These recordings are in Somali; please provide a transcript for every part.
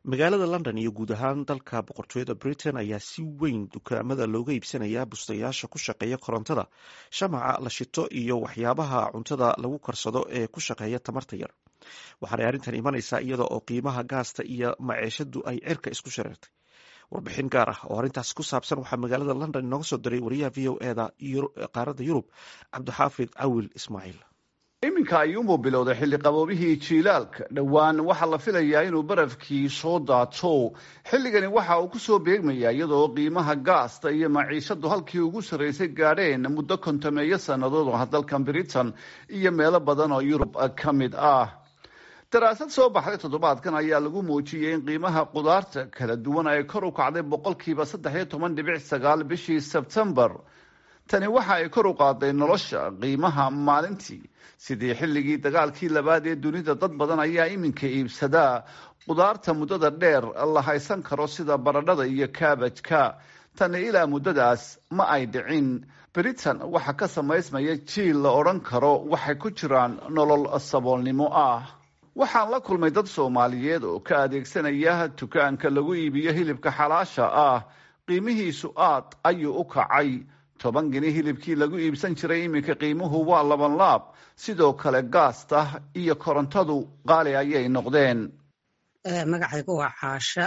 magaalada london iyo guud ahaan dalka boqortooyada britain ayaa si weyn dukaamada looga iibsanayaa bustayaasha ku shaqeeya korontada shamaca la shito iyo waxyaabaha cuntada lagu karsado ee ku shaqeeya tamarta yar waxaanay arrintan imanaysaa iyada oo qiimaha gaasta iyo maceeshadu ay cirka isku shareertay warbixin gaar ah oo arrintaas ku saabsan waxaa magaalada london inooga soo diray wariyaha v o eda qaaradda yurub cabdixaafid cawil ismaaciil iminka ayuunbuu bilowday xilli qaboobihii jiilaalka dhowaan waxaa la filayaa inuu barafkii soo daato xilligani waxa uu kusoo beegmayaa iyadoo qiimaha gaasta iyo maciishadu halkii ugu sarraysay gaadheen muddo kontameeyo sannadood oo dalkan britain iyo meelo badan oo yurub ka mid ah daraasad soo baxday toddobaadkan ayaa lagu muujiyey in qiimaha qudaarta kala duwan ay kor u kacday boqolkiiba saddex iyo toban dhibic sagaal bishii sebtembar tani waxa ay kor u qaaday nolosha qiimaha maalintii sidii xilligii dagaalkii labaad ee dunida dad badan ayaa iminka iibsadaa qudaarta muddada dheer la haysan karo sida baradhada iyo kaabajka tani ilaa muddadaas ma ay dhicin britain waxaa ka samaysmaya jiil la odhan karo waxay ku jiraan nolol saboolnimo ah waxaan la kulmay dad soomaaliyeed oo ka adeegsanaya dukaanka lagu iibiyo hilibka xalaasha ah qiimihiisu aad ayuu u kacay toban geni hilibkii lagu iibsan jiray iminka qiimuhu waa laban laab sidoo kale gaasta iyo korontadu qaali ayay noqdeen magacaygu waa caasha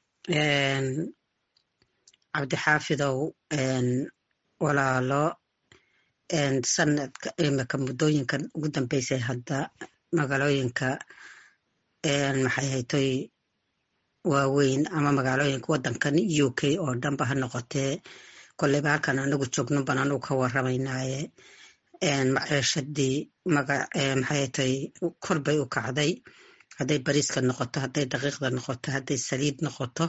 cabdixaafidow walaalo sanadka imika muddooyinkan ugu dambeysay hadda magaalooyinka maxay haytoy waaweyn ama magaalooyinka waddankan u k oo dhanba ha noqotee kolleyba halkan anagu joogno ban anugu ka waramaynaaye maceeshadii maxaytay kor bay u kacday hadday bariiska noqoto hadday daqiiqda noqoto hadday saliid noqoto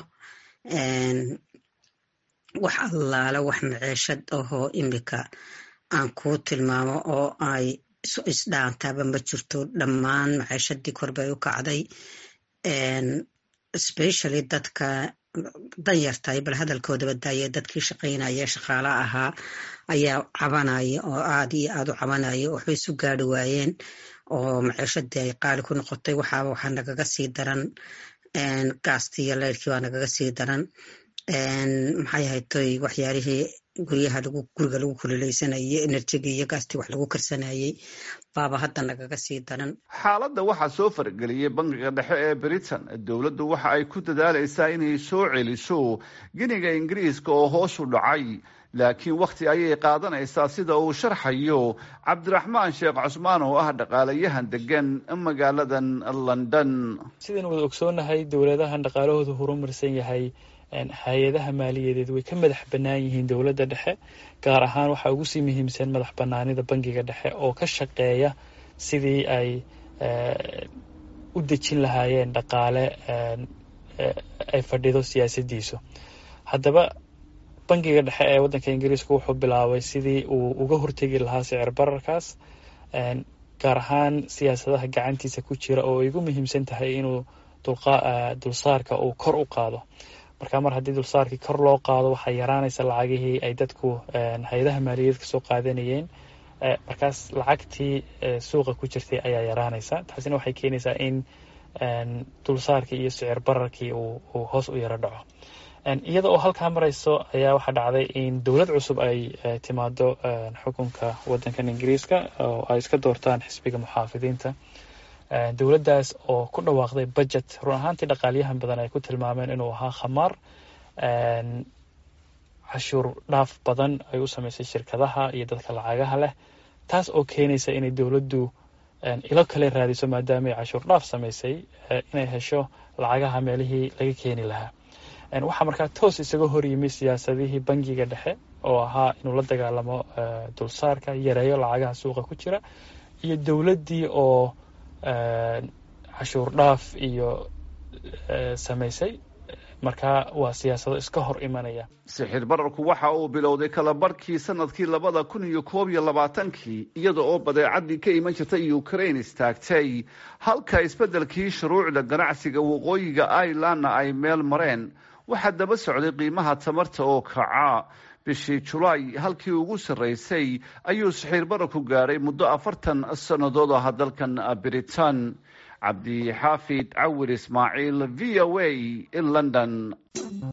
wax allaala wax maceeshad ahoo imika aan kuu tilmaamo oo ay isdhaantaaba ma jirto dhammaan maceeshadii kor bay u kacday specially dadka danyartahay bal hadalkoodaba daaya dadkii shaqaynaya shaqaala ahaa ayaa cabanaya oo aad iyo aad u cabanaya waxbay isu gaari waayeen oo maceeshadii ay qaali ku noqotay waxaaba waxaa nagaga sii daran gaastii iyo leyrkii waa nagaga sii daran maxay haytoy waxyaalihii guryaha lagu guriga lagu kululeysanayay enerjigii iyo gaastii wax lagu karsanayay baaba hadda nagaga sii daran xaaladda waxaa soo fargeliyey bangiga dhexe ee britain dowladdu waxa ay ku dadaalaysaa inay soo celiso giniga ingiriiska oo hoos u dhacay laakiin wakhti ayay qaadanaysaa sida uu sharxayo cabdiraxmaan sheekh cusmaan oo ah dhaqaalayahan degan magaaladan london sidaynu wada ogsoonahay dowladahan dhaqaalahooda horumarsan yahay hay-adaha maaliyadeed way ka madax bannaan yihiin dowladda dhexe gaar ahaan waxaa ugu sii muhiimsan madax bannaanida bangiga dhexe oo ka shaqeeya sidii ay u dejin lahaayeen dhaqaale ay fadhido siyaasaddiisu haddaba bangiga dhexe ee waddanka ingiriiska wuxuu bilaabay sidii uu uga hortegi lahaa sicir bararkaas gaar ahaan siyaasadaha gacantiisa ku jira oo ay ugu muhiimsan tahay inuu dulsaarka uu kor u qaado marka mar haddii dulsaarkii kor loo qaado waxaa yaraanaysa lacagihii ay dadku hay-adaha maaliyadeed kasoo qaadanayeen markaas lacagtii suuqa ku jirtay ayaa yaraanaysa taasina waxay keenaysaa in dulsaarkii iyo sicir bararkii uu hoos u yaro dhaco iyada oo halkaa marayso ayaa waxaa dhacday in dowlad cusub ay timaado xukunka waddankan ingiriiska oo ay iska doortaan xisbiga muxaafidiinta dowladdaas oo ku dhawaaqday budget run ahaantii dhaqaalyahan badan ay ku tilmaameen inuu ahaa khamaar cashuur dhaaf badan ay u sameysay shirkadaha iyo dadka lacagaha leh taas oo keenaysa inay dowladdu ilo kale raadiso maadaama ay cashuur dhaaf sameysay inay hesho lacagaha meelihii laga keeni lahaa waxaa markaa toos isaga hor yimi siyaasadihii bangiga dhexe oo ahaa inuu la dagaalamo dulsaarka yareeyo lacagaha suuqa ku jira iyo dowladdii oo cashuur dhaaf iyo samaysay markaa waa siyaasado iska hor imanaya sixir bararku waxa uu bilowday kala barhkii sanadkii labada kun iyo koob iyo labaatankii iyada oo badeecadii ka iman jirtay ukraine istaagtay halka isbeddelkii shuruucda ganacsiga waqooyiga irelandna ay meel mareen waxaa daba socday qiimaha tamarta oo kaca bishii julaay halkii ugu sarraysay ayuu sixir bararku gaadhay muddo afartan sannadood ah dalkan britain cabdixaafid cawir ismaaciil v o a london